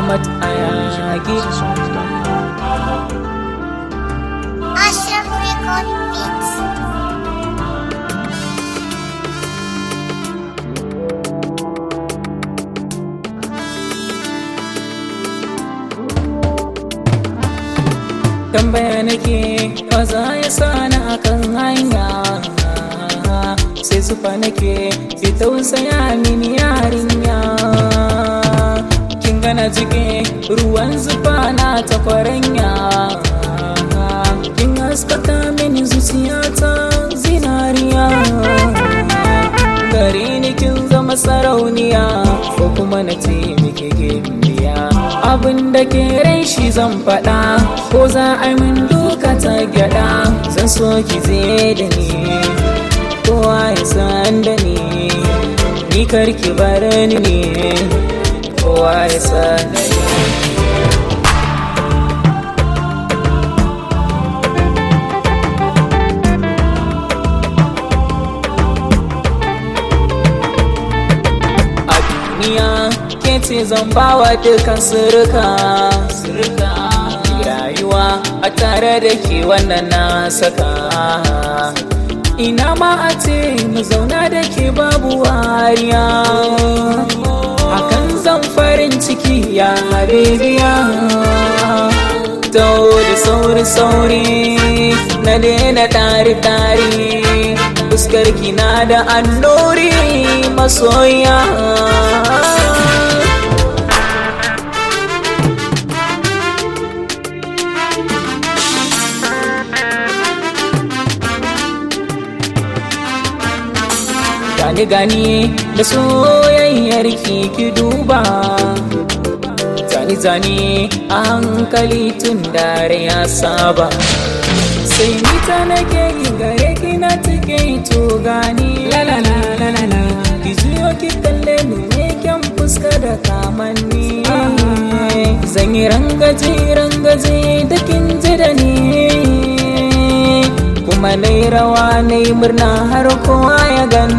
Ahmad Ayagi Ashraf Record Beats. tambaya nake ba za ya sani akan hanya sai zufa nake ki tausaya mini yarinya kin gana jike ruwan zufa na ta kwaranya kin haskaka mini zuciyata zinariya gare ni kin zama sarauniya ko kuma na ce miki gimbiya abin da ke rai shi zan faɗa ko za a yi min duka ta gyada zan so ki je da ni kowa ya san da ni ni karki bar ni ne kowa ya san da ni a duniya ke ce zan bawa dukan sirka rayuwa a tare da ke wannan na saka ina ma a ce mu zauna da ke babu wariya hakan zan farin ciki ya habibiya Tau da sauri-sauri na daina tari-tari fuskar kina da annori masoya gani gani da soyayyar ki ki duba zani zani a hankali tun dare ya saba sai ni ta nake yi gare ki na take to gani la la la la la la ki juyo ki kalle ni me kyan fuska da kamanni zan yi rangaje rangaje da kin ji da ni kuma na yi rawa na yi murna har kowa ya gani